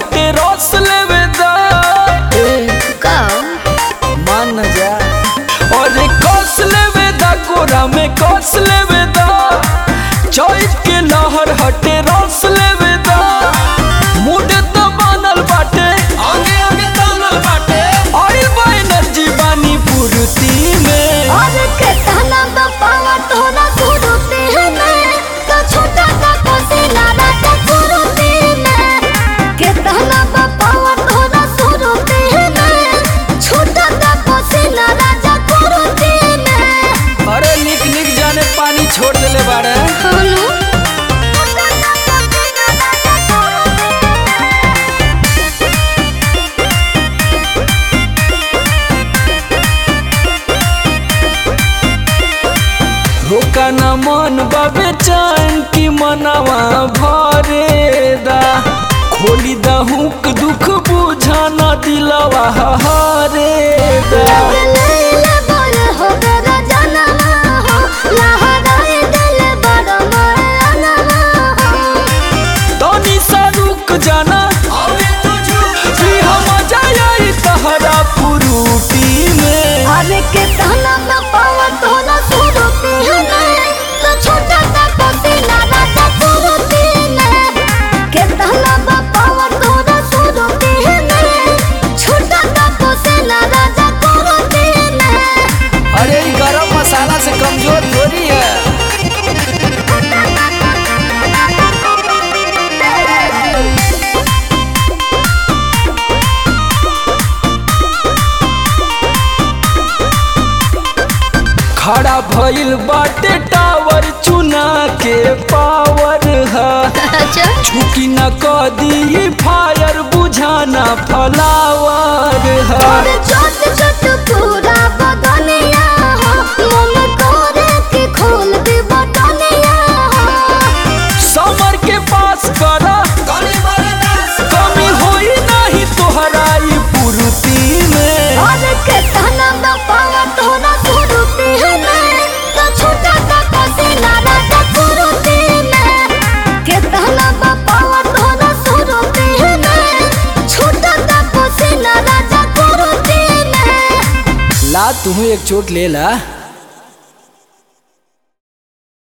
हटे रस लेवे दा का मान न जा और कस लेवे दा कोरा में कस लेवे दा चौक के लहर हटे रस लेवे दा मुड तो बनल बाटे आगे आगे तानल बाटे ऑयल बा एनर्जी बानी पूर्ति में और के ताना पावा तोरा सुरुते में तो छोटा सा कोसिला राजा सुरुते में के ताना पावा तोरा सुरुते में छोटा सा कोसिला राजा सुरुते में अरे निक निक जाने पानी छोड़ देले बाड़े हनु छोटा सा कोसिला राजा सुरुते रोका न मन बाबे चान की मनवा भरे दा खोली दा हुक दुख बुझा न दिलवा हरे दा लैला बोल हो मेरा जनवा हो लहराए दिल बड़ा मरनवा हो तनी सा रुक जाना कि हम जाई तहरा पुरूटी में अरे के ताना में पावा तोला सुरुती है तो छोटा सा कोसिला राजा सुरुती में के ताना में पावा तोला सुरुती है छोटा सा कोसिला राजा सुरुती में अरे ई गरम मसाला से कमजोर थोड़ी है खड़ा भइल बाटे टावर चुना के पावर है अच्छा झुकी न कदी फायर बुझाना फलावर है और छोट छोट पूरा बदनिया हो मन करे के खोल दे बटनिया हो समर के पास करा कमी होई नहीं तोहरा ई पूर्ति में और के तना में पावा तोरा सुरुती है मैं तो छोटा सा कोसिला राजा सुरुती में के तना में पावा तोरा सुरुती है मैं छोटा सा कोसिला राजा सुरुती में ला तुम्हें एक चोट ले ला